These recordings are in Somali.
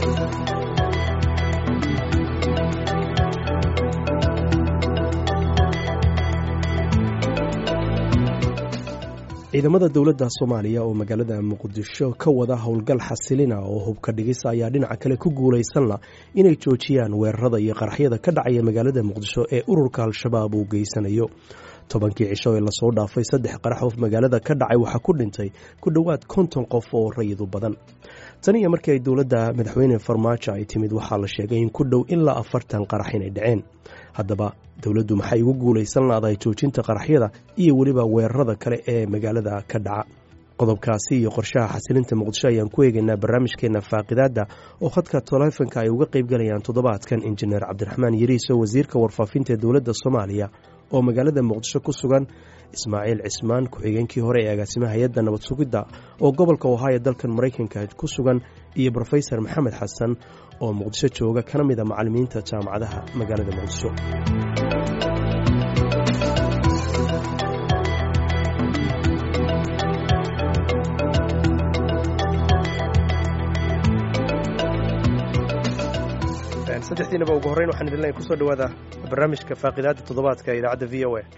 ciidamada dowladda soomaaliya oo magaalada muqdisho ka wada howlgal xasilina oo hubka dhigis ayaa dhinaca kale ku guulaysanla inay joojiyaan weerarada iyo qaraxyada ka dhacaya magaalada muqdisho ee ururka al-shabaab uu geysanayo tobankii cisho ee lasoo dhaafay saddex qarax oo magaalada ka dhacay waxaa ku dhintay ku dhowaad konton qof oo rayid u badan tan iyo markii ay dowladda madaxweyne farmaajo ay timid waxaa la sheegay in ku dhow ilaa afartan qarax inay dhaceen haddaba dowladdu maxay ugu guulaysan laadahay joojinta qaraxyada iyo weliba weerarada kale ee magaalada ka dhaca qodobkaasi iyo qorshaha xasilinta muqdisho ayaan ku eegaynaa barnaamijkeena faaqidaadda oo khadka taleefanka ay uga qaybgalayaan toddobaadkan injineer cabdiraxmaan yariiso wasiirka warfaafinta ee dowladda soomaaliya oo magaalada muqdisho ku sugan ismaaciil cismaan ku-xigeenkii hore ee agaasimaha hay-adda nabad sugidda oo gobolka ohaayo dalkan maraykanka ku sugan iyo rofesor maxamed xasan oo muqdisho jooga kana mid a macallimiinta jaamacadaha magaalada muqdisho saddexdiinaba ugu horreyn waxaan idin leeyahay kusoo dhawaada barnaamijka faaqidaadda toddobaadka ee idaacadda v o a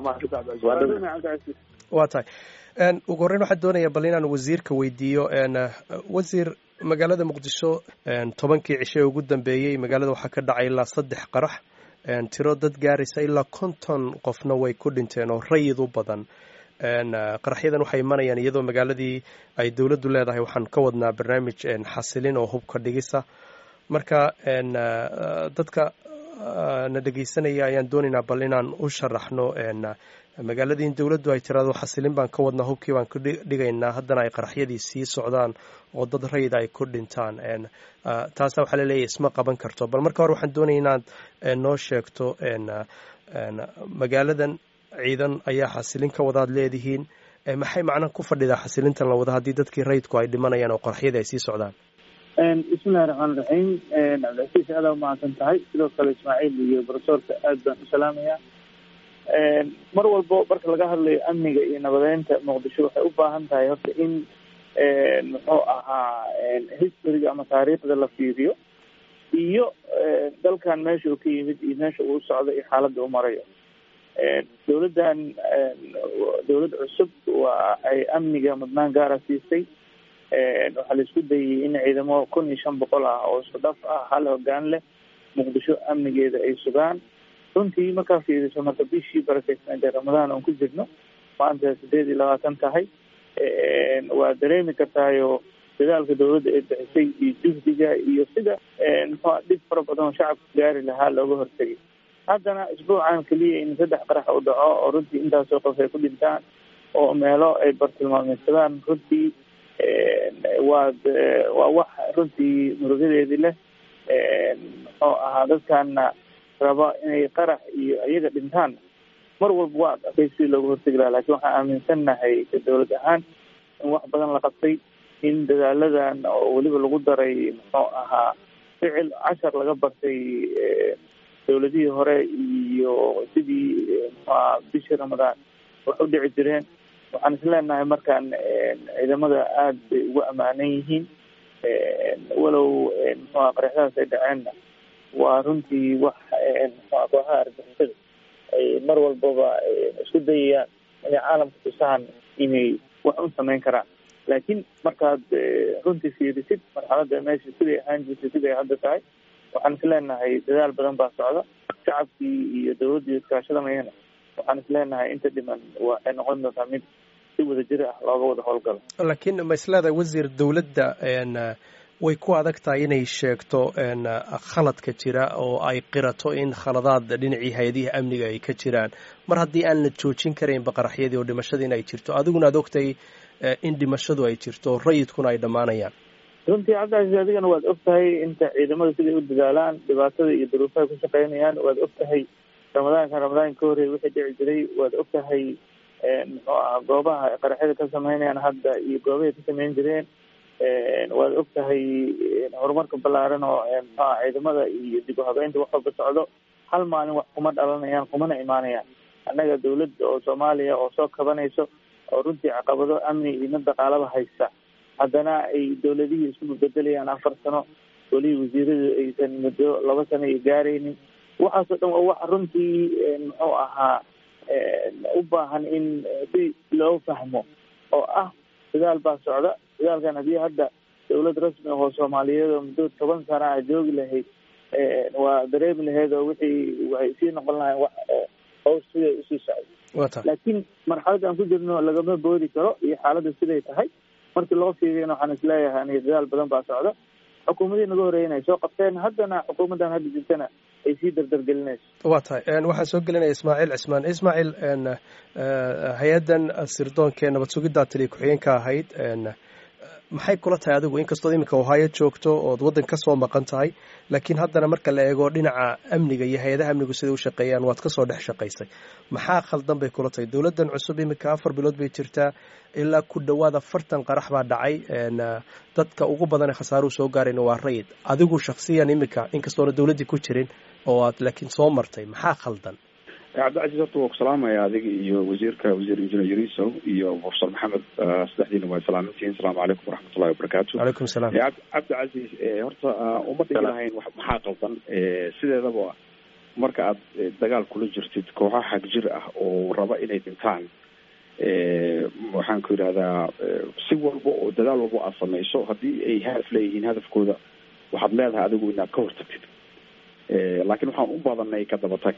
waa tahay ugu horreyn waxaan doonayaa bal inaan wasiirka weydiiyo wasiir magaalada muqdisho tobankii cisho ee ugu dambeeyey magaalada waxaa ka dhacay ilaa saddex qarax tiro dad gaaraysa ilaa konton qofna way ku dhinteen oo rayid u badan qaraxyadan waxay imanayaan iyadoo magaaladii ay dowladdu leedahay waxaan ka wadnaa barnaamij xasilin oo hubka dhigisa marka dadka na dhegeysanaya ayaan doonaynaa bal inaan u sharaxno magaaladii in dowladdu ay tiraado xasilin baan ka wadnaa hubkii baan ku dhigaynaa haddana ay qaraxyadii sii socdaan oo dad rayida ay ku dhintaan taasa waxaa laleeyahy isma qaban karto bal marka hore waxaan doonaya inaad noo sheegto magaaladan ciidan ayaa xasilin ka wadaad leedihiin maxay macnaha ku fadhidaa xasilintan la wada haddii dadkii rayidku ay dhimanayaan oo qaraxyadii ay sii socdaan bismillahi raxmaan raxiim cabdilcasiis aada umahadsan tahay sidoo kale ismaaciil iyo brofesorka aad baan u salaamayaa mar walbo marka laga hadlayo amniga iyo nabadeynta muqdisho waxay u baahan tahay horta in muxuu ahaa historyga ama taariikhda la fiiriyo iyo dalkan meesha uu ka yimid iyo meesha uu socdo iyo xaaladda u marayo dowladdan dowlad cusub waa ay amniga mudnaan gaara siisay waxaa la isku dayay in ciidamo kun iyo shan boqol ah oo isku dhaf ah hal hogaan leh muqdisho amnigeeda ay sugaan runtii markaa fiiriso marka bishii barakeysneed ee ramadaan oon ku jirno maanta sideed iyo labaatan tahay waa dareemi kartaayo dadaalka dowladda ay bixisay iyo juhdiga iyo sida muxua dhib fara badan oo shacabka gaari lahaa looga hortegay haddana isbuucan keliya in saddex qarax u dhaco oo runtii intaasoo qof ay ku dhintaan oo meelo ay bartilmaameysadaan runtii waad waa wax runtii murugadeedii leh muxuu ahaa dadkana raba inay qarax iyo iyaga dhintaan mar walba waa adkay si looga hortegi laha lakin waxaan aaminsannahay dowlad ahaan in wax badan la qabtay in dadaaladan oo weliba lagu daray muxuu ahaa ficil cashar laga bartay dowladihii hore iyo sidii muxuaha bishii ramadaan wax u dhici jireen waxaan isleenahay markaan ciidamada aada bay ugu ammaanan yihiin walow muxuha qaraxdahaas ay dhaceenna waa runtii wax muxua kooxaha argixisada ay mar walbaba isku dayayaan inay caalamka tusahan inay wax u samayn karaan laakiin markaad runtii fiirisid marxaladda meesha siday ahaan jirtay siday hadda tahay waxaan isleenahay dadaal badan baa socda shacabkii iyo dowladdii iskaashadanayana waxaan isleenahay inta dhiman waxay noqon doontaa mid si wada jir ah looga wada howlgalo laakiin ma isleedahay wasiir dowladda way ku adag tahay inay sheegto khaladka jira oo ay qirato in khaladaad dhinacii hay-adihii amniga ay ka jiraan mar haddii aan la joojin karaynba qaraxyadii oo dhimashadii in ay jirto adiguna ad ogtay in dhimashadu ay jirto oo rayidkuna ay dhammaanayaan runtii cabdicasiis adigana waad og tahay inta ciidamada siday u dadaalaan dhibaatada iyo duruufaha ku shaqeynayaan waad og tahay ramadaankan ramadaanka ka horreey wixii dhici jiray waad og tahay muxuu aha goobaha qaraxyada ka sameynayaan hadda iyo goobahay ka sameyn jireen waad og tahay horumarka ballaaran oo muxuaha ciidamada iyo dib u habeynta wax walba socdo hal maalin wax kuma dhalanayaan kumana imaanayaan annaga dawladda oo soomaaliya oo soo kabanayso oo runtii caqabado amni iyo mid dhaqaalaba haysta haddana ay dowladihii isku bedelayaan afar sano golihii wasiiradu aysan muddo laba sano iyo gaaraynin waxaasoo dhan waa wax runtii muxuu ahaa u baahan in si loo fahmo oo ah dadaal baa socda dadaalkan haddii hadda dawlad rasmi ahoo soomaaliyeed oo muddo toban sana ah joogi lahayd waa dareemi lahayd oo wixii waxay sii noqon lahayn wax hows siday usii socday laakiin marxalada aan ku jirno lagama boodi karo iyo xaaladda siday tahay markii loo fiiriyana waxaan isleeyahay aniga dadaal badan baa socda xukuumadii naga horeeyen ay soo qabteen haddana xukuumaddan hadda jirtana ay sii dardargelinayso waa tahay waxaan soo gelinaya ismaaciil cismaan ismaaciil hay-addan sirdoonka ee nabad sugiddaa taliya ku-xigeenka ahayd maxay kula tahay adigu inkastood iminka ohaayo joogto ood waddan ka soo maqan tahay laakiin haddana marka la eego dhinaca amniga iyo hay-adaha amnigu siday u shaqeeyaan waad ka soo dhex shaqaysay maxaa khaldan bay kula tahay dowladdan cusub iminka afar bilood bay jirtaa ilaa ku dhowaad afartan qarax baa dhacay dadka ugu badan ee khasaaruhu soo gaarayna waa rayid adigu shaksiyan iminka inkastoona dowladdii ku jirin oo aad laakiin soo martay maxaa khaldan cabdicasiis horta waa ku salaamaya adiga iyo wasiirka wasiir injineer yariso iyo profesor maxamed saddexdiina waa salaamintihiin asalaamu calaykum waraxmatullahi wabarakaatu calaykum salaam cabdicasiis horta uma dhigi lahayn maxaa qaldan sideedaba marka aad dagaal kula jirtid kooxo xag jir ah oo raba inay dhintaan waxaan ku yidhahdaa si walba oo dadaal walba aad samayso haddii ay hadaf leeyihiin hadafkooda waxaad leedahay adigu inaad ka hortagtid laakiin waxaan u badanay ka dabatag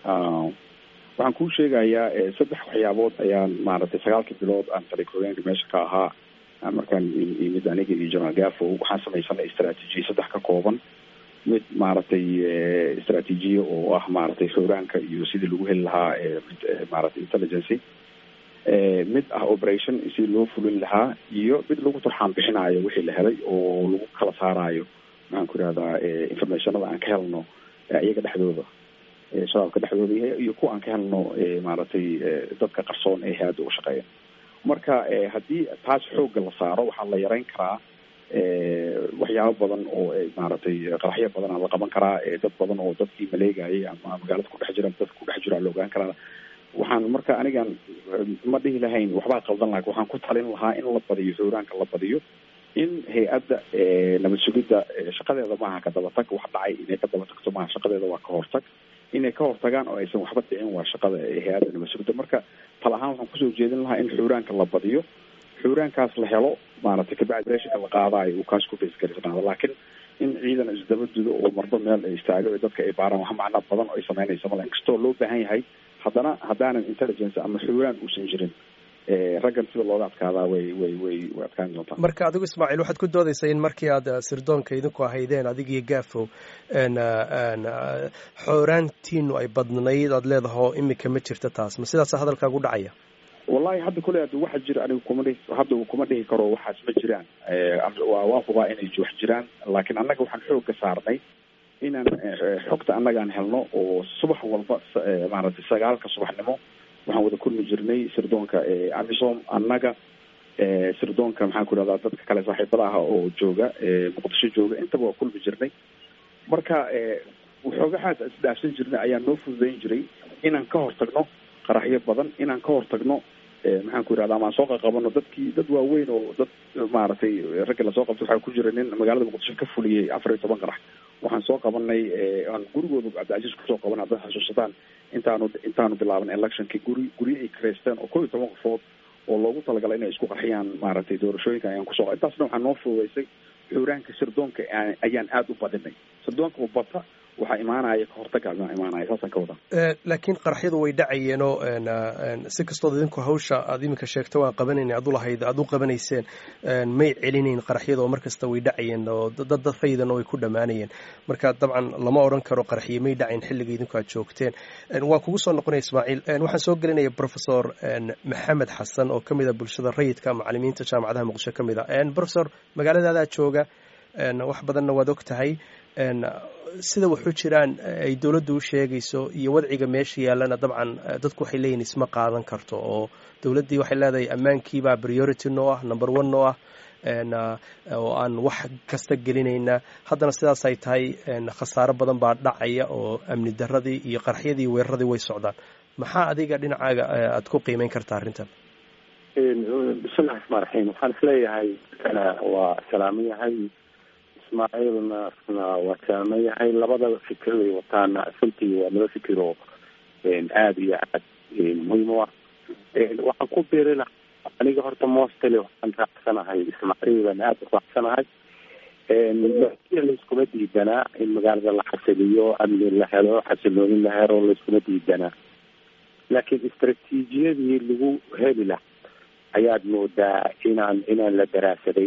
waxaan kuu sheegayaa saddex waxyaabood ayaan maaragtay sagaalkii bilood aan tali hogeenka meesha ka ahaa markaan imid aniga iyo general gafo waxaan samaysanay istraatiijiya saddex ka kooban mid maaragtay istraatiijiya oo ah maaragtay xooraanka iyo sidii lagu heli lahaa maaragtay intelligency mid ah operation si loo fulin lahaa iyo mid lagu turxaan bixinaayo wixii la helay oo lagu kala saaraayo maxaan ku ihahdaa informationada aan ka helno iyaga dhexdooda shabaabka dhexdooda iyo kuwa aan ka helno maaragtay dadka qarsoon ee hay-adda u shaqeeya marka haddii taas xoogga la saaro waxaa la yareyn karaa waxyaabo badan oo maaragtay qaraxyo badan la qaban karaa dad badan oo dadkii maleegayay ama magaalada kudhex jira dadka kudhex jira la ogaan karaa waxaan marka anigan ma dhihi lahayn waxbaa qaldan laha waxaan ku talin lahaa in la badiyo xooraanka la badiyo in hay-adda nabad sugidda shaqadeeda maaha ka dabatag wax dhacay inay ka daba tagto maaha shaqadeeda waa ka hortag inay ka hortagaan oo aysan waxba dhicin waa shaqada hay-adda nabad sugidda marka tal ahaan waxaan kusoo jeedin lahaa in xuuraanka la badiyo xuuraankaas la helo maaragtay kabacdi reshinka la qaadaayo uu kaas ku faysgarisnaado laakiin in ciidan isdaba dudo oo marba meel ay istaago ee dadka ay baaraan wax macnaa badan oo ay sameynaysa mala inkastoo loo baahan yahay haddana haddaanan intelligence ama xuuraan uusan jirin raggan sida looga adkaadaa way way way way adkaan doontaa marka adigu ismaaciil waxaad ku doodaysaa in markii aad sirdoonka idinku ahaydeen adigiyo gaafow xooraantiinu ay badnayd aad leedaho iminka ma jirta taas ma sidaasa hadalkaagu dhacaya wallahi hadda kule ad waxa jira anigu kuma dhihi hadda kuma dhihi karo waxaas ma jiraan waa waa hubaa inay wax jiraan laakiin annaga waxaan xoogga saarnay inaan xogta annagaan helno oo subax walba maaragtay sagaalka subaxnimo waxaan wada kulmi jirnay sirdoonka amisom annaga sirdoonka maxaan ku ihahdaa dadka kale saaxiibada ah oo jooga muqdisho jooga intaba waa kulmi jirnay marka waxoogahaas isdhaafsan jirnay ayaa noo fududayn jiray inaan ka hortagno qaraxyo badan inaan ka hortagno maxaan ku ihahda amaan soo qaqabano dadkii dad waaweyn oo dad maaragtay ragga lasoo qabtay waxaa ku jira nin magaalada muqdisho ka fuliyey afar iyo toban qarax waxaan soo qabanay aan gurigooda cabdicasiis kusoo qaban haddaad xasuusataan intaanu intaanu bilaaban electionki guri guryo ay kareysteen oo kow iyo toban qofood oo loogu talagalay inay isku qarxiyaan maaragtay doorashooyinka ayaan kusoo intaasna waxaa noo fududaysay xuuraanka sirdoonka ayaan aada u badinay sirdoonka bata waxaa imaanaya kahortagaa imaanaya saasaan ka wadaa laakiin qaraxyadu way dhacayeenoo si kastood idinku hawsha aad iminka sheegta waan qabanayna ad ulahayd aada u qabanayseen may celinayn qaraxyada oo markasta way dhacayeen oo dad dad faydana way ku dhammaanayeen marka dabcan lama odhan karo qaraxye may dhacayn xilliga idinku aad joogteen waan kugu soo noqonaya ismaaciil waxaan soo gelinaya professor maxamed xasan oo ka mid a bulshada rayidka macalimiinta jaamacadaha muqdisho ka mid a professor magaaladaadaa jooga wax badanna waad og tahay sida waxu jiraan ay dowladdu u sheegayso iyo wadciga meesha yaallana dabcan dadku waxay leeyihin isma qaadan karto oo dowladdii waxay leedahay ammaankiibaa priority noo ah number one noo ah oo aan wax kasta gelinayna haddana sidaas ay tahay khasaaro badan baa dhacaya oo amni daradii iyo qarxyadii weeraradii way socdaan maxaa adiga dhinacaaga aad ku qiimeyn kartaa arrintan bismillahi raxmaan raxiim waxaan isleeyahay waa salaaman yahay ismaaciilna isna waa saaman yahay labada fikir ay wataana runtii waa laba fikir oo aada iyo aad muhiim u ah waxaan ku biiri lahaa aniga horta mostly waxaan raacsanahay ismaaciilan aada u raacsanahay laiskuma diidanaa in magaalada la xasiliyo amni la helo xasiloonin la helo laiskuma diidanaa laakiin istraatiijiyadii lagu heli lahaa ayaad moodaa inaan inaan la daraasaday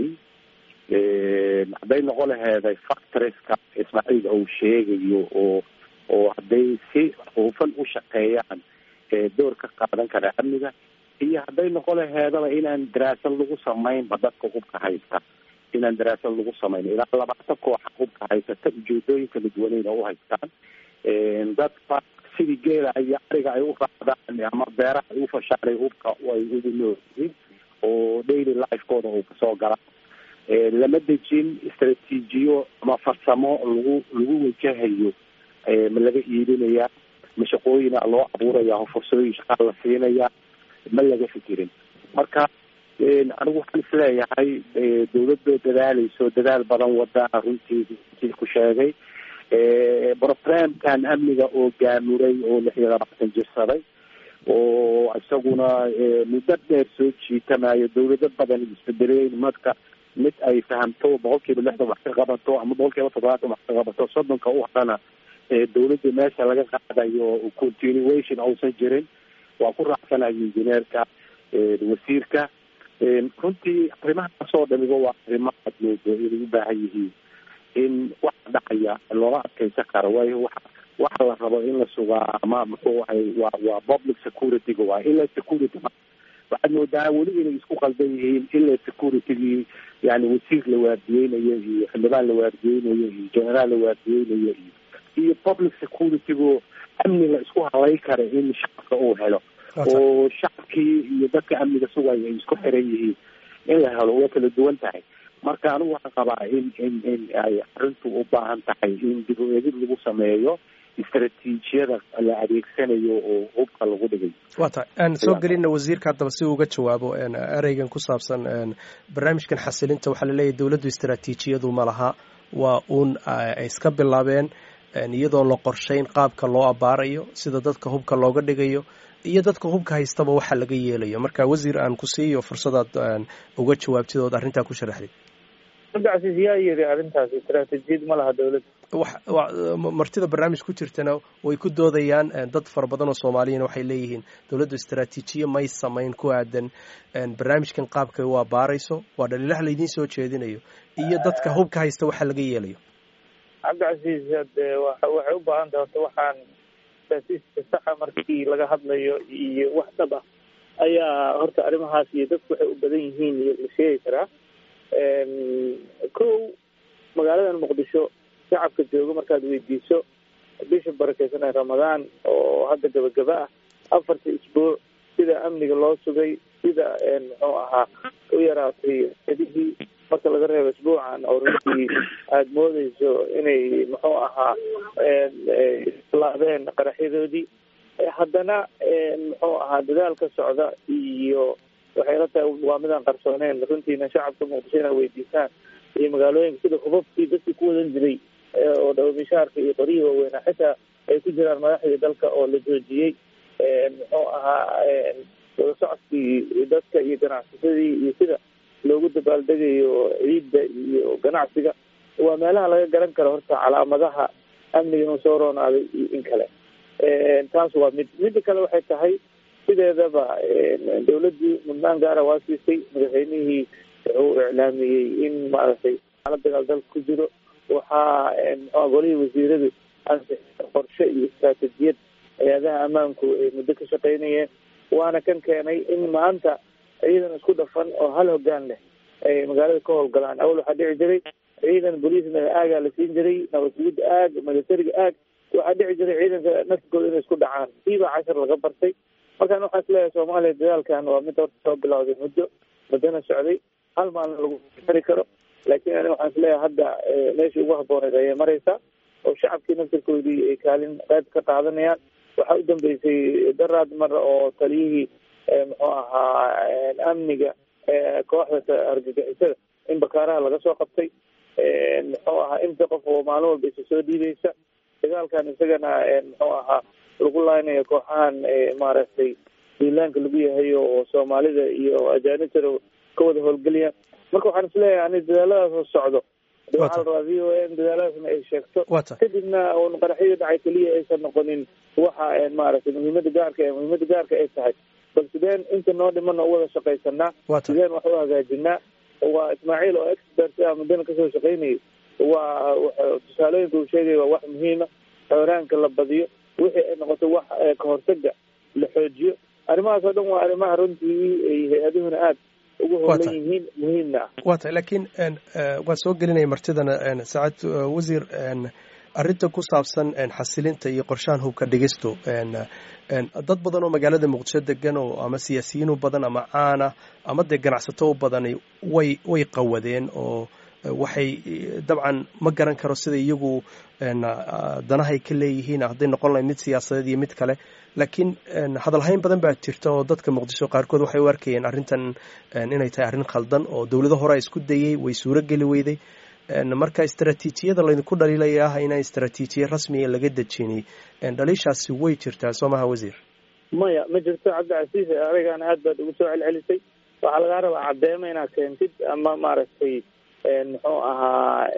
hadday noqon laheeday factoreska ismaaciil uu sheegayo oo oo hadday si hufan u shaqeeyaan door ka qaadan kara amniga iyo hadday noqon laheedaba inaan daraasad lagu samaynba dadka hubka haysta inaan daraasad lagu samayn ilaa labaatan kooxa hubka haysata ujeedooyin kala duwaneyna u haystaan dadka sidii geela iyo ariga ay u raacdaan ama beeraha ay u fashaanay hubka ay ugu noolyihiin oo daily lifekooda uu kasoo gala lama dejin istraatiijiyo ama farsamo lagu lagu wajahayo ma laga iibinaya ma shaqooyina loo abuuraya fursooyin shaqaa la siinaya ma laga fikirin marka anigu waxaan isleeyahay dawladoo dadaaleyso dadaal badan wada runtii ku sheegay programkan amniga oo gaamuray oo lix iyo labaatan jirsaday oo isaguna muddo dheer soo jiitamayo dawlado badan isbedelay marka mid ay fahamto boqol kiiba lixdan wax ka qabato ama boqol kiiba toddobaatan wax ka qabato soddonka u hadana dawladda meesha laga qaadayo continuation uusan jirin waa ku raacsanayo injineerka wasiirka runtii arrimahaasoo dhamiba waa arrimo aad moodo inay u baahan yihiin in waxa dhacaya loola adkeysan karo waayo wa waxa la rabo in la sugaa ama muxuu ahay waa waa public security-ga waa ila security waxaad moodaa weli inay isku qaldan yihiin ila security-gii yani wasiir la waardiyeynayo iyo xildhibaan la waardiyeynayo iyo generaal la waardiyeynayo iyo iyo public security-gu amni la isku halay kara in shacabka uu helo oo shacabkii iyo dadka amniga sugaya ay isku xiran yihiin in la helo way kala duwan tahay marka anigu waxaan qabaa in in in ay arrintu u baahan tahay in dib u eegid lagu sameeyo istraatiijiyada la adeegsanayo oo hubka lagu dhigay waa tahay aan soo gelina wasiirka haddaba si uga jawaabo ereygan ku saabsan barnaamijkan xasilinta waxaa laleeyahy dowladdu istraatiijiyadu ma laha waa uun ay iska bilaabeen iyadoo la qorshayn qaabka loo abaarayo sida dadka hubka looga dhigayo iyo dadka hubka haystaba waxa laga yeelayo marka wasiir aan ku siiyo fursadaad uga jawaabtid ood arrintaa ku sharaxdid cabdicasiis yaa yiri arrintaas istraatijiyad ma laha dawladda martida barnaamij ku jirtana way ku doodayaan dad fara badan oo soomaaliyana waxay leeyihiin dowladdu istraatiijiye may samayn ku aadan barnaamijkan qaabkay u abaarayso waa dhaliilaha laydiin soo jeedinayo iyo dadka hubka haysta waxa laga yeelayo cabdicasiis hade waxay u baahan tahay horta waxaan istraatiijka saxa markii laga hadlayo iyo wax dhab ah ayaa horta arrimahaas iyo dadku waxay u badan yihiin iyo la sheegi karaa kow magaaladan muqdisho shacabka jooga markaad weydiiso bisha barakeysan ee ramadaan oo hadda gabagaba ah afarta isbuuc sida amniga loo sugay sida muxuu ahaa u yaraatay adihii marka laga reebo isbuucan oo runtii aada moodeyso inay muxuu ahaa laabeen qaraxyadoodii haddana muxuu ahaa dadaal ka socda iyo waxay la tahay waa midaan qarsooneyn runtiina shacabka muqdisho inaa weydiisaan iyo magaalooyinka sida hubabkii dadkii ku wadan jiray oo dhawamishaarka iyo qoryihii waaweynaa xitaa ay ku jiraan madaxdii dalka oo la joojiyey muxuu ahaa wada socodkii dadka iyo ganacsasadii iyo sida loogu dabaaldegayo ciidda iyo ganacsiga waa meelaha laga garan karo horta calaamadaha amniga inuu soo roonaaday iyo in kale taas waa mid midda kale waxay tahay sideedaba dawladdii mudnaan gaara waa siisay madaxweynihii wuxuu iclaamiyey in maaragtay xaalad dagaal dalka ku jiro waxaa mxua golihii wasiiradu ansixiyeen qorshe iyo istraatijiyad hay-adaha ammaanku ay muddo ka shaqeynayeen waana kan keenay in maanta ciidan isku dhafan oo hal hogaan leh ay magaalada ka howlgalaan awal waxaa dhici jiray ciidan boliisna aagaa la siin jiray nabadgudda aag milatariga aag waxaa dhici jiray ciidanka naftigooda inay isku dhacaan kiibaa cashar laga bartay markaan waxaa is leeyahay soomaaliya dadaalkan waa mid horta soo bilowday muddo muddona socday hal maalin lagu xiri karo laakiin ani waxaan isleeyahay hadda meeshii ugu habbooneed ayay mareysaa oo shacabkii naftirkoodii ay kaalin qayb ka qaadanayaan waxaa u dambeysay daraad mar oo taliyihii muxuu ahaa amniga kooxda argagixisada in bakaaraha laga soo qabtay muxuu ahaa inta qof oo maalin walba isa soo dhiideysa dagaalkan isagana muxuu ahaa lagu laaynayo kooxahan maaragtay duulaanka lagu yahay oo soomaalida iyo ajaanibtana ka wada howlgeliyaan marka waxaan isleeyahay ani dadaaladaas oo socdo waxaa la rabaa v o n dadaaladaasna ay sheegto kadibna un qaraxyada dhacay keliya aysan noqonin waxa maaragtay muhiimada gaarka ee muhiimada gaarka ay tahay bal sideen inta noo dhimana u wada shaqaysanaa sideen wax u hagaajinaa waa ismaaciil oo expert ah muddana kasoo shaqaynayay waa tusaalooyinka uu sheegaya waa wax muhiima xooraanka la badiyo wixii ay noqoto wax kahortaga la xoojiyo arrimahaas oo dhan waa arrimaha runtii ay hay-aduhuna aada ugu howlan yihiin muhiimna ah wa tahay laakiin waan soo gelinaya martidana saacad wasiir arrinta ku saabsan xasilinta iyo qorshahan hubka dhigistu dad badan oo magaalada muqdisho degan oo ama siyaasiyiin u badan ama caana ama dee ganacsato u badani way way qawadeen oo waxay dabcan ma garan karo sida iyagu danahay ka leeyihiin hadday noqon lahayd mid siyaasadeed iyo mid kale laakiin hadalhayn badan baa jirta oo dadka muqdisho qaarkood waxay u arkayeen arrintan inay tahay arrin khaldan oo dowlado hore isku dayey way suuro geli weyday marka istaraatiijiyada laydinku dhaliilaya ah inaan istaraatiijiya rasmiga laga dejinay dhaliishaasi way jirtaa soo maha wasiir maya ma jirto cabdicasiis arigana aad baad ugu soo celcelisay waxaa lagaa rabaa caddeema inaad keentid ama maaragtay muxuu ahaa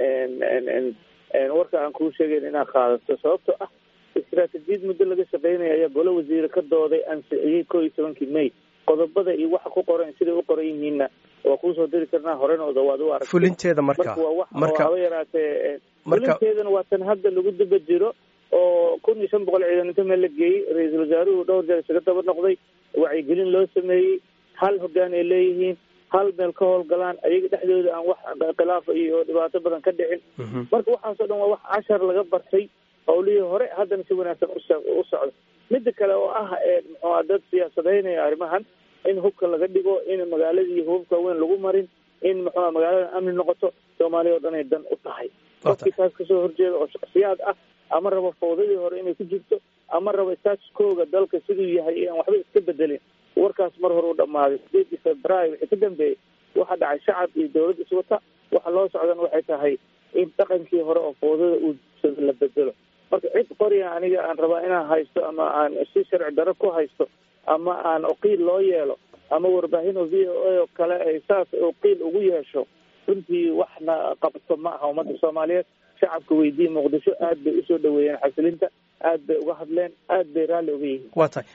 warka aan kuu sheegayn inaad qaadato sababto ah istaraatiijiyad muddo laga shaqeynaya ayaa golo wasiire ka dooday ansixiyey koo iyo tobankii may qodobada iyo waxa ku qoran siday u qoran yihiinna waa kuusoo diri karnaa horenooda waad u aragtay fulinteeda marka waa wax haba yaraatee fulinteedana waa tan hadda lagu daba jiro oo kun iyo shan boqol ciidan inta meel la geeyey ra-iisul wasaaruhu dhowr jeer isaga daba noqday wacyigelin loo sameeyey hal hoggaan ay leeyihiin hal meel ka howlgalaan ayaga dhexdooda aan wax khilaafa iyo dhibaato badan ka dhicin marka waxaasoo dhan waa wax cashar laga bartay howlihii hore haddana si wanaagsan u socdo midda kale oo ah muxua dad siyaasadeynaya arrimahan in hubka laga dhigo in magaaladii hubabka weyn lagu marin in muxua magaalada amni noqoto soomaaliya oo dhan ay dan u tahay qofkii taas kasoo horjeeda oo shaksiyaad ah ama rabo fawdadii hore inay ku jirto ama rabo statuskooga dalka siduu yahay aan waxba iska bedelin warkaas mar hore u dhammaaday sideedii februaayo wixii ka dambeeyey waxaa dhacay shacab iyo dawlad iswata waxa loo socdan waxay tahay in dhaqankii hore oo fawdada uu la bedelo marka cid qoriya aniga aan rabaa inaan haysto ama aan si sharci daro ku haysto ama aan uqiil loo yeelo ama warbaahin oo v o a oo kale ay saas uqiil ugu yeesho runtii waxna qabto ma aha ummadda soomaaliyeed shacabka weydiiya muqdisho aad bay usoo dhaweeyeen xasilinta aad bay uga hadleen aad bay raalli uga yihiin waa tahay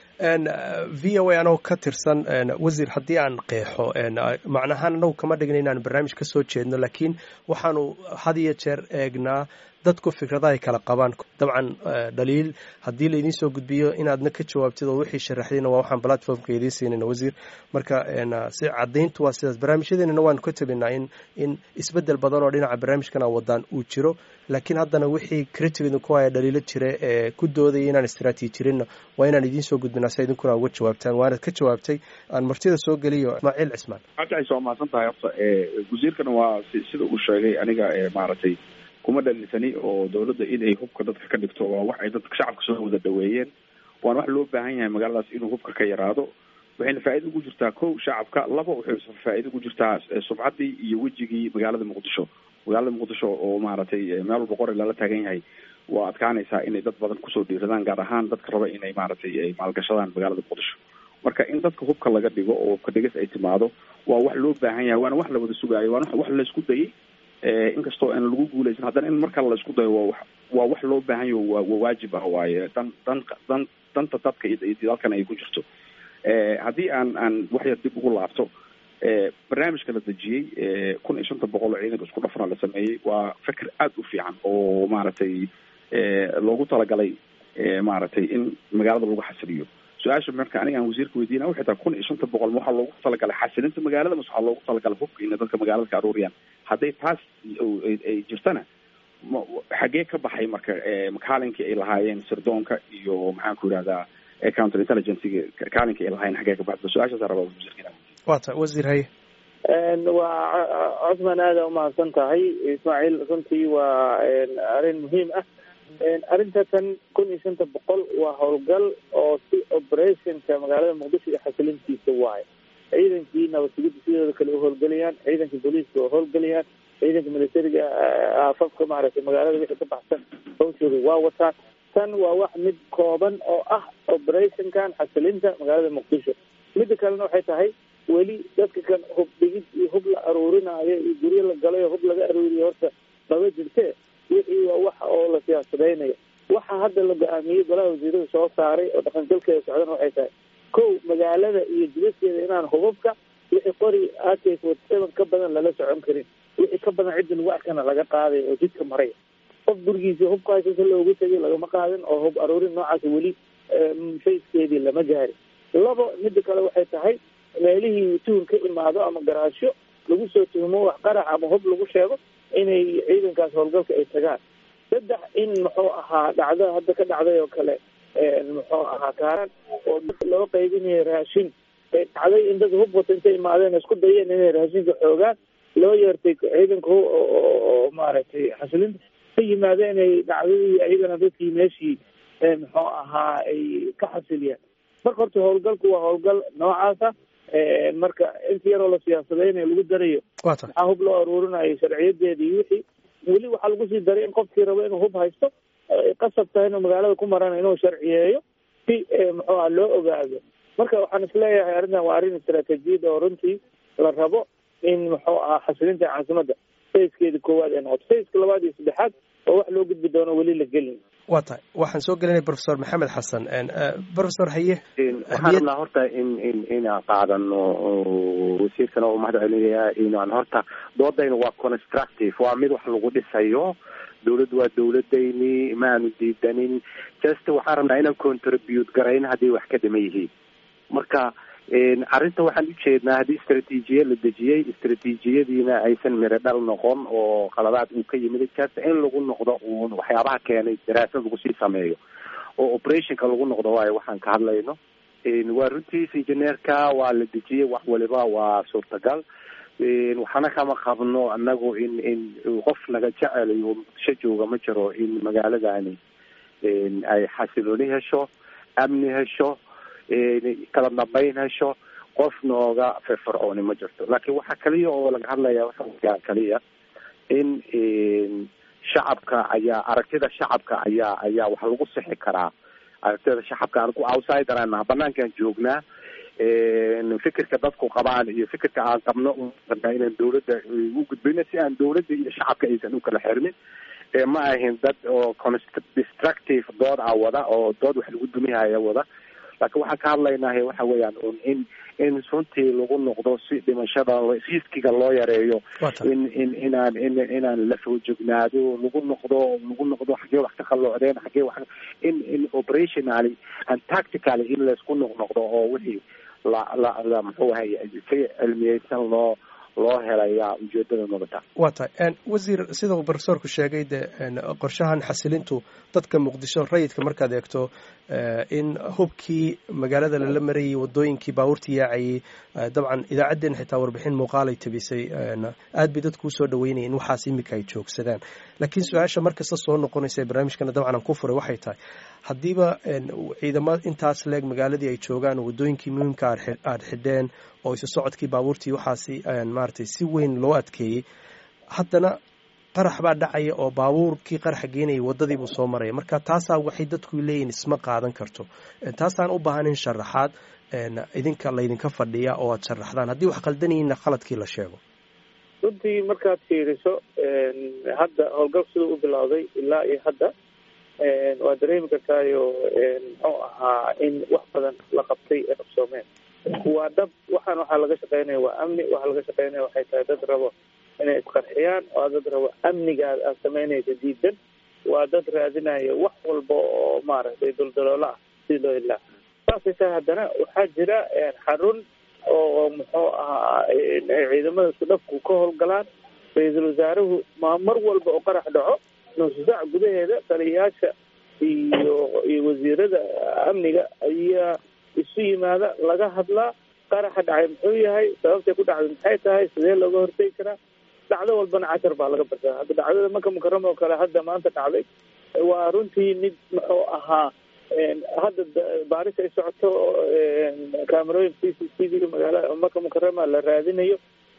v o a anagoo ka tirsan wasiir haddii aan qeexo macnahaan anagu kama dhigna inaan barnaamij ka soo jeedno laakiin waxaanu had iyo jeer eegnaa dadku fikradaha ay kala qabaan dabcan dhaliil haddii laydin soo gudbiyo inaadna ka jawaabtid oo wixii sharaxdayna waa waxaan platformka idiin siinayna wasiir marka si caddayntu waa sidaas barnaamijyadeenana waanu ka tabinaa in in isbeddel badan oo dhinaca barnaamijkana wadaan uu jiro laakiin haddana wixii criticdu ku haya dhaliilo jira ee ku doodaya inaan istaraatiijirinna waa inaan idiin soo gudbinaa si idinkuna uga jawaabtaan waanad ka jawaabtay aan martida soo geliyo ismaaciil cismaan cabdicais waa mahadsan tahay horta wasiirkana waa sida uu sheegay aniga maaragtay kuma dhalinsani oo dawladda in ay hubka dadka ka dhigto waa wax ay dadka shacabka soo wada dhaweeyeen waana wax loo baahan yahay magaaladaas inuu hubka ka yaraado waxayna faa'iida ugu jirtaa kow shacabka laba waxay faa'iida ugu jirtaa subcaddii iyo wejigii magaalada muqdisho magaalada muqdisho oo maaragtay meel walba qori lala taagan yahay waa adkaanaysaa inay dad badan kusoo dhiiradaan gaar ahaan dadka raba inay maaragtay ay maalgashadaan magaalada muqdisho marka in dadka hubka laga dhigo oo hubka dhigas ay timaado waa wax loo baahan yahay waana wax la wada sugaayo waana wax laysku dayay inkastoo aan lagu guuleysan haddana in markale la isku dayo waa waa wax loo baahan yaho waa waa waajib ah waaye dan dan dan danta dadka iyo dalkan ay ku jirto haddii aan aan wax yar dib ugu laabto barnaamijka la dejiyey kun iyo shanta boqol oo ciidanka isku dhafna la sameeyey waa fikir aada u fiican oo maaragtay loogu talagalay maaragtay in magaalada lagu xasiliyo su-aasha marka aniga aan wasiirka weydiina waxay tahay kun iyo shanta boqol ma waxaa loogu talagalay xasilinta magaalada mase waxaa loogu talagalay hubka inay dadka magaalada ka aruuriyaan hadday taas ay jirtana xaggee ka baxay marka kaalinkii ay lahaayeen sirdoonka iyo maxaan ku yidhahdaa counter intelligencega kaalinkii ay lahaayeen xaggee ka baxda su-aashaasa rabaa wasiirka waa ta wasiir haye waa cosman aada umahadsan tahay ismaaciil runtii waa arrin muhiim ah arrinta tan kun iyo shanta boqol waa howlgal oo si operationka magaalada muqdisho iyo xasilintiisa waayo ciidankii nabadsigida sidooda kale u howlgelayaan ciidankii booliiska oo howlgelayaan ciidanka militariga aafafka maaragtay magaalada wixii ka baxsan hawshooda waa wataan tan waa wax mid kooban oo ah operationkan xasilinta magaalada muqdisho midda kalena waxay tahay weli dadka kan hub dhigid iyo hub la aruurinaayo iyo guryo la galayo hub laga aruuriyo horta maba jirte wixii waa waxa oo la siyaasadaynayo waxa hadda la go-aamiyey golaha wasiirada soo saaray oo dhaqangalkeeda socdana waxay tahay kow magaalada iyo jidadkeeda inaan hubabka wixii qori ak forty seven ka badan lala socon karin wixii ka badan cidda lagu arkana laga qaaday oo jidka maray qof gurigiisa hubka haysasa loogu tegay lagama qaadin oo hub aruurin noocaas weli fayskeedii lama gaarin labo midda kale waxay tahay meelihii tuhur ka imaado ama garaasho lagu soo tuhumo wax qarax ama hub lagu sheego inay ciidankaas howlgalka ay tagaan saddex in muxuu ahaa dhacda hadda ka dhacday oo kale muxuu ahaa kaaran oo dad loo qaybinayo raashin ay dhacday in dad hub wata intay imaadeen isku dayeen inay raashinka xoogaan loo yeertay ciidanka oo maaragtay xasilinta ka yimaada inay dhacdadii iyagana dadkii meeshii muxuu ahaa ay ka xasiliyaan marka horta howlgalku waa howlgal noocaasa marka inta yaroo la siyaasadaynayo lagu darayo maxaa hub loo aruurinayo sharciyadeeda iyo wixii weli waxaa lagu sii daray in qofkii rabo inuu hub haysto qasab tahay inuu magaalada ku marana inuu sharciyeeyo si muxuu ah loo ogaado marka waxaan isleeyahay arrintan waa arrin istaraatiijiyad oo runtii la rabo in muxuu ahaa xasilinta caasimadda fayskeeda koowaad ee noqoto fayska labaad iyo saddexaad oo wax loo gudbi doono weli la gelin waa tahay waxaan soo gelinay professor maxamed xasan professor haye waxaan rabnaa horta in in inaan qaadano wasiirkana u mahad celinayaa inaan horta doodayna waa constructive waa mid wax lagu dhisayo dawladdu waa dawladayni ma aanu diidanin just waxaan rabnaa inaan contribute garayn hadday wax ka dhiman yihiin marka arrinta waxaan ujeednaa haddii istraatiijiya la dejiyey istraatiijiyadiina aysan miro dhal noqon oo qaladaad uu ka yimid just in lagu noqdo uun waxyaabaha keenay daraasad lagu sii sameeyo oo operationka lagu noqdo waayo waxaan ka hadlayno waa runtiis engineerka waa la dejiyey wax waliba waa suurtagal waxaana kama qabno anagu in in qof naga jecelayo muqdisho jooga ma jiro in magaaladani ay xasilooni hesho amni hesho kala dambayn hesho qof nooga firfircooni ma jirto laakiin waxaa kaliya oo laga hadlaya waxa kaliya in shacabka ayaa aragtida shacabka ayaa ayaa wax lagu sixi karaa aragtida shacabka anigu outsider aan naha banaankaan joognaa fikirka dadku qabaan iyo fikirka aan qabno rabnaa inaan dawladda u gudbino si aan dawladda iyo shacabka aysan u kala xirmin ma ahin dad oo destructive dood a wada oo dood wax lagu dumihaya wada laakiin waxaan ka hadlaynahay waxa weeyaan un in in runtii lagu noqdo si dhimashada riskiga loo yareeyo in in inaan in inaan la foojognaado lagu noqdo lagu noqdo xaggee wax ka qalloocdeen xaggee wax in in operationally and tactically in laysku noqnoqdo oo wixii la la la muxuu ahay si cilmiyeysan loo loo helayaa ujeedada nabata waa tahay wasiir sida uu profesorku sheegay de qorshahan xasilintu dadka muqdisho rayidka markaad eegto in hubkii magaalada lala marayay wadooyinkii baabuurtii yaacayay dabcan idaacaddeen xitaa warbixin muuqaalay tabisay aad bay dadku usoo dhaweynaya in waxaas imika ay joogsadaan laakiin su-aasha markasta soo noqonaysa ee barnaamijkana dabcan aan ku furay waxay tahay haddiiba ciidamo intaas leeg magaaladii ay joogaan wadooyinkii muhiimka aad xidheen oo isu socodkii baabuurtii waxaasi maaragtay si weyn loo adkeeyey haddana qarax baa dhacaya oo baabuurkii qaraxa geenayay waddadiibuu soo maraya marka taasaa waxay dadku leeyihin isma qaadan karto taasaan u baahanayn sharaxaad idinka laydinka fadhiya oo aad sharaxdaan haddii wax qaldanayinna khaladkii la sheego runtii markaad fiiriso hadda howlgal siduu u bilowday ilaa iyo hadda waa dareemi kartaayo muxuu ahaa in wax badan la qabtay ee qabsoomeen waa dhab waxaan waxaa laga shaqeynaya waa amni waxaa laga shaqeynaya waxay tahay dad rabo inay isqarxiyaan waa dad rabo amnigaad aad samaynaysa diidan waa dad raadinaya wax walba oo maaragtay duldaloola ah si loo ilaa saasay tahay haddana waxaa jira xarun oo muxuu ahaa ciidamada isku dhafku ka howlgalaan ra-iisul wasaaruhu ma mar walba oo qarax dhaco nusu saac gudaheeda taliyayaasha iyo iyo wasiirada amniga ayaa isu yimaada laga hadlaa qaraxa dhacay muxuu yahay sababtay ku dhacday maxay tahay sidee looga hortegi karaa dhacdo walbana cashar baa laga bartaa hadda dhacdada maka mukarama oo kale hadda maanta dhacday waa runtii mid muxuu ahaa hadda baaris ay socoto kaamerooyin c c t v magaalada maka mukarama la raadinayo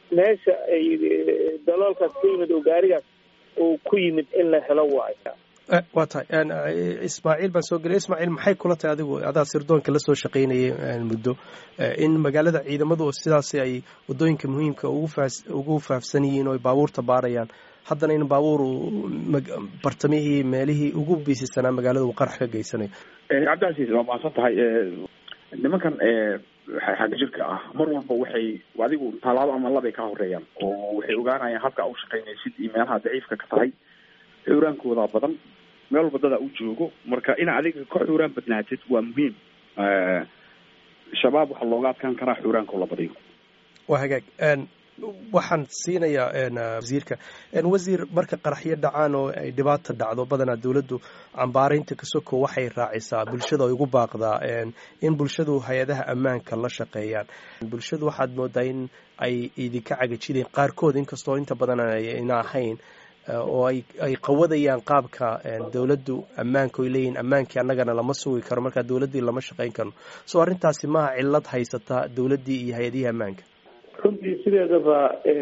meesha ay daloolkaas ku yimid oo gaarigaas uu ku yimid in la helo waayo waa tahay ismaaciil baan soo geliyay ismaaciil maxay kula tahay adigu adaa sirdoonka la soo shaqaynayay muddo in magaalada ciidamadu sidaasi ay waddooyinka muhiimka ugu faafsan yihiin oo ay baabuurta baarayaan haddana in baabuur bartamihii meelihii ugu biisisanaa magaalada uu qarax ka geysanayo cabdicasiis waa mahadsan tahay nimankan xag jirka ah mar walba waxay adigu tallaabo ama labay ka horeeyaan oo waxay ogaanayaan habka a u shaqaynaysid iyo meelaha daciifka ka tahay xuraankooda badan meel walba dadaa u joogo marka ina adiga ka xuraan badnaatid waa muhiim shabaab waxaa looga adkaan karaa xuraanka la badiyo waa hagaag waxaan siinayaa wasiirka wasiir marka qaraxyo dhacaan oo ay dhibaata dhacdo badanaa dowladdu cambaaraynta kasoko waxay raacisaa bulshada ay ugu baaqdaa in bulshadu hay-adaha ammaanka la shaqeeyaan bulshadu waxaad moodaa in ay idinka cagajideen qaarkood inkastoo inta badan ayna ahayn oo ay ay qawadayaan qaabka dowladdu ammaanka oy leeyihin ammaankii annagana lama sugi karo markaa dowladdii lama shaqayn karno soo arrintaasi maaha cillad haysata dowladdii iyo hay-adihii ammaanka runtii sideedaba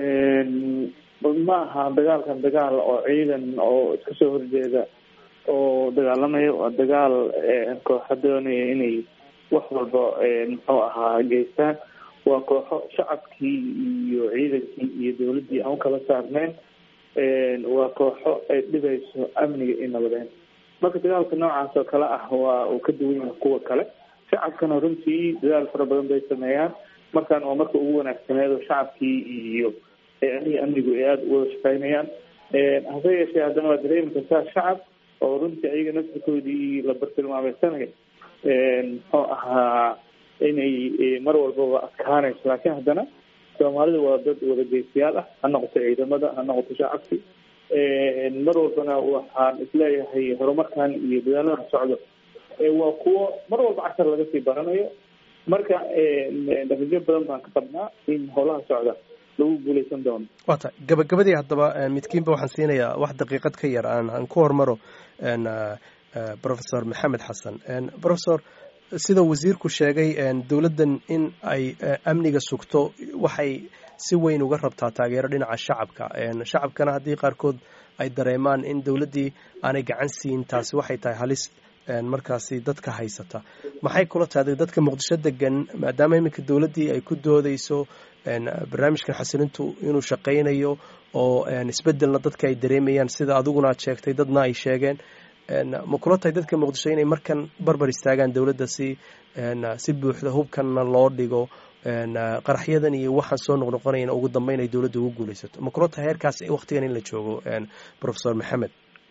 ma aha dagaalkan dagaal oo ciidan oo iska soo horjeeda oo dagaalamaya waa dagaal kooxa doonaya inay wax walba muxuu ahaa geystaan waa kooxo shacabkii iyo ciidankii iyo dowladdii aan ukala saarneyn waa kooxo ay dhibayso amniga iyo nabadeen marka dagaalka noocaas oo kale ah waa uu ka duwan yahay kuwa kale shacabkana runtii dadaal fara badan bay sameeyaan markaan waa marka ugu wanaagsaneed oo shacabkii iyo aniga amnigu ay aada uwada shaqeynayaan hase yeeshee haddana waa dareemi kartaa shacab oo runtii ayaga naftirkoodii la bartilmaameysanayo muxuu ahaa inay mar walbaba adkaanayso laakiin haddana soomaalida waa dad wadageystayaal ah ha noqoto ciidamada ha noqoto shacabki mar walbana waxaan isleeyahay horumarkan iyo dadaalada socdo waa kuwo mar walba cashar laga sii baranayo marka natiijo badan baan ka qabnaa in howlaha socda lagu guuleysan doono waa tahay gabagabadii haddaba midkiinba waxaan siinayaa wax daqiiqad ka yar aan aan ku hormaro professor maxamed xasan professor sida wasiirku sheegay dowladdan in ay amniga sugto waxay si weyn uga rabtaa taageero dhinaca shacabka shacabkana haddii qaarkood ay dareemaan in dowladdii aanay gacan siin taasi waxay tahay halis markaasi dadka haysata maxay kula tahay dadka muqdisho degan maadaama iminka dowladdii ay ku doodeyso barnaamijkan xasilintu inuu shaqaynayo oo isbedelna dadka ay dareemayaan sida adiguna aad sheegtay dadna ay sheegeen ma kula tahay dadka muqdisho inay markan barbar istaagaan dowladda si si buuxda hubkanna loo dhigo qaraxyadan iyo waxaan soo noqnoqonayana ugu dambeyn ay dowladda ugu guuleysato ma kula tahay heerkaas waktigan in la joogo professor maxamed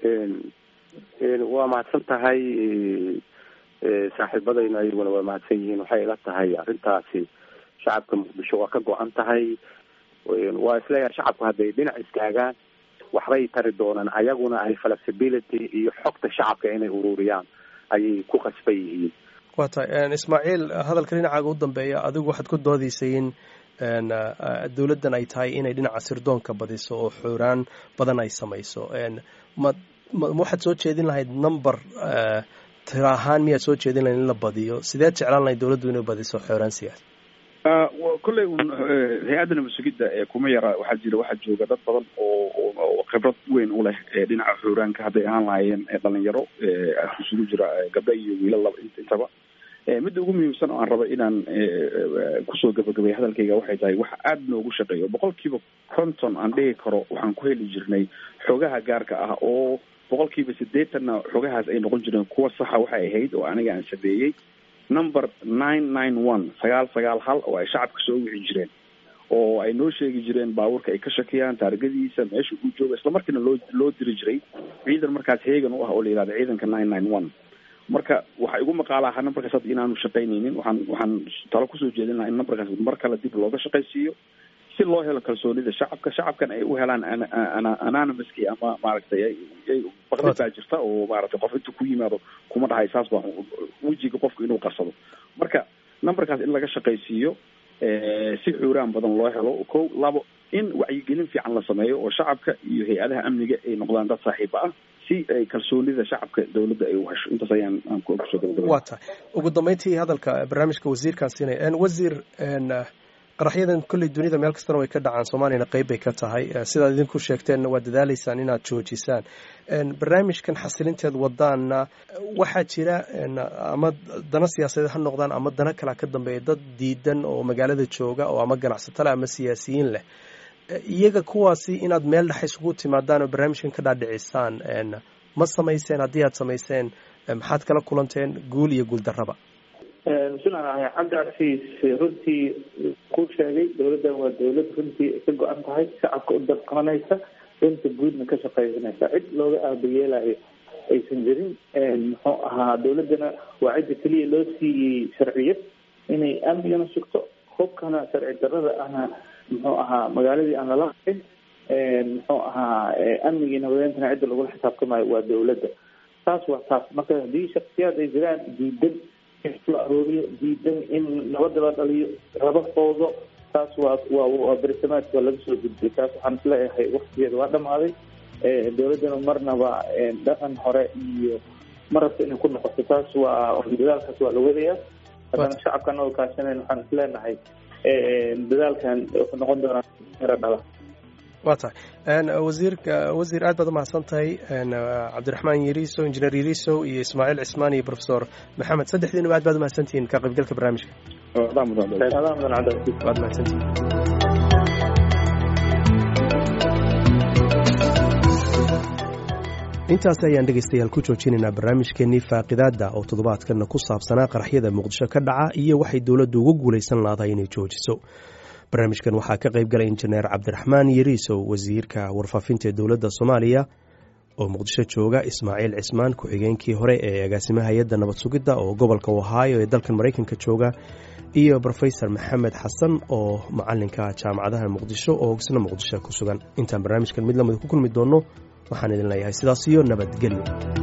waa mahadsan tahay saaxiibadayna ayaguna waa mahadsan yihiin waxay ila tahay arrintaasi shacabka muqdisho waa ka go-an tahay waa isleeyahay shacabku hadday dhinac istaagaan waxbay tari doonaan ayaguna ay flexibility iyo xogta shacabka inay ururiyaan ayay ku qasban yihiin waa tahay ismaaciil hadalka dhinacaaga u dambeeya adigu waxaad ku doodaysay in dowladdan ay tahay inay dhinaca sirdoonka badiso oo xooraan badan ay samayso ma ma waxaad soo jeedin lahayd number tira ahaan miyaad soo jeedin lahayd in la badiyo sideed jeclaan lahayd dowladdu inay badiso xooraan siyaasi kolley un hay-adda nabadsugidda kuma yara waxaa jira waxaa jooga dad badan oo oo khibrad weyn u leh dhinaca xooraanka hadday ahaan lahaayeen dhalinyaro isugu jira gabdho iyo wiilal laba intaba midda ugu muhiimsan oo aan raba inaan kusoo gabagabay hadalkayga waxay tahay waxa aada noogu shaqeeyo boqol kiiba konton aan dhihi karo waxaan ku heli jirnay xogaha gaarka ah oo boqol kiiba siddeetanna xogahaas ay noqon jireen kuwa saxa waxay ahayd oo aniga aan sameeyey number nine nine one sagaal sagaal hal oo ay shacabka soo wici jireen oo ay noo sheegi jireen baabuurka ay ka shakiyaan taargadiisa meesha uu jooga islamarkiina loo loo diri jiray ciidan markaas heegan u ah oo la yihahda ciidanka nine nine one marka waxaa igu maqaala ahaa numberkaas hadda inaanu shaqaynaynin waxaan waxaan talo kusoo jeedin lahaa in numberkaas mar kale dib looga shaqaysiiyo si loo helo kalsoonida shacabka shacabkan ay u helaan anonymouski ama maaragtay baqdid baa jirta oo maaragtay qof intuu ku yimaado kuma dhahay saas baa wejiga qofku inuu qarsado marka numberkaas in laga shaqaysiiyo si xuuraan badan loo helo ko labo in wacyigelin fiican la sameeyo oo shacabka iyo hay-adaha amniga ay noqdaan dad saaxiiba ah si ay kalsoonida shacabka dowladda ay u hesho intaas ayaan aan kusoo gabagabay waa tahay ugu dambeyntii hadalka barnaamijka wasiirkaan siinaya wasiir qaraxyadan kolley dunida meel kastana way ka dhacaan soomaaliyana qeyb bay ka tahay sidaad idinku sheegteenna waa dadaaleysaan inaad joojisaan barnaamijkan xasilinteed wadaana waxaa jira ama dana siyaasadeed ha noqdaan ama dana kalea ka dambeeya dad diidan oo magaalada jooga oo ama ganacsato leh ama siyaasiyiin leh iyaga kuwaasi inaad meel dhex isugu timaadaan oo barnaamijkan ka dhaadhicisaan ma samayseen haddii aad samayseen maxaad kala kulanteen guul iyo guul darraba bismillahi cabdicasiis runtii ku sheegay dowladdan waa dowlad runtii ka go-an tahay shacabka u dabqabanaysa runta guudna ka shaqaysanaysa cid looga aabayeelayo aysan jirin muxuu ahaa dowladdana waa cidda keliya loo siiyey sharciyad inay amnigana sugto hubkana sharci darrada ahna muxuu ahaa magaaladii aan lala hayn muxuu ahaa amnigii nabadeentana cidda lagula xisaabtamayo waa dowladda taas waa taas marka haddii shaksiyaad ay jiraan diidan la arooriyo diidan in nabada la dhaliyo laba foodo taas waa waa waa bersamaadka waa laga soo gudbiyay taas waxaan isleeyahay waktigeeda waa dhamaaday dowladdana marnaba dhaqan hore iyo marabta inay ku noqoto taas waa dadaalkaas waa la wadayaa haddana shacabka anagoo kaashanayn waxaan isleenahay dadaalkan wuxuu noqon doonaa miro dhala waa tahay wasiirka wasiir aad baad umahadsan tahay cabdiraxmaan yariso injineer yariso iyo ismaaciil cismaan iyo profesor maxamed saddexdiinuba aad baad umahadsantihiin ka qaybgalka barnaamijka waad mahadsantihiin intaas ayaan dhegaystayaal ku joojinaynaa barnaamijkeennii faaqidaadda oo toddobaadkanna ku saabsanaa qaraxyada muqdisho ka dhaca iyo waxay dowladdu ugu guulaysan laadahay inay joojiso barnaamijkan waxaa ka qayb galay injineer cabdiraxmaan yariisow wasiirka warfaafinta ee dowladda soomaaliya oo muqdisho jooga ismaaciil cismaan ku-xigeenkii hore ee agaasimaha hay-adda nabad sugidda oo gobolka ohaayo ee dalkan maraykanka jooga iyo rofesor maxamed xasan oo macalinka jaamacadaha muqdisho oo isna muqdisho ku sugan intaan barnaamijkan mid lamida ku kulmi doonno waxaan idin leeyahay sidaas iyo nabadgelyo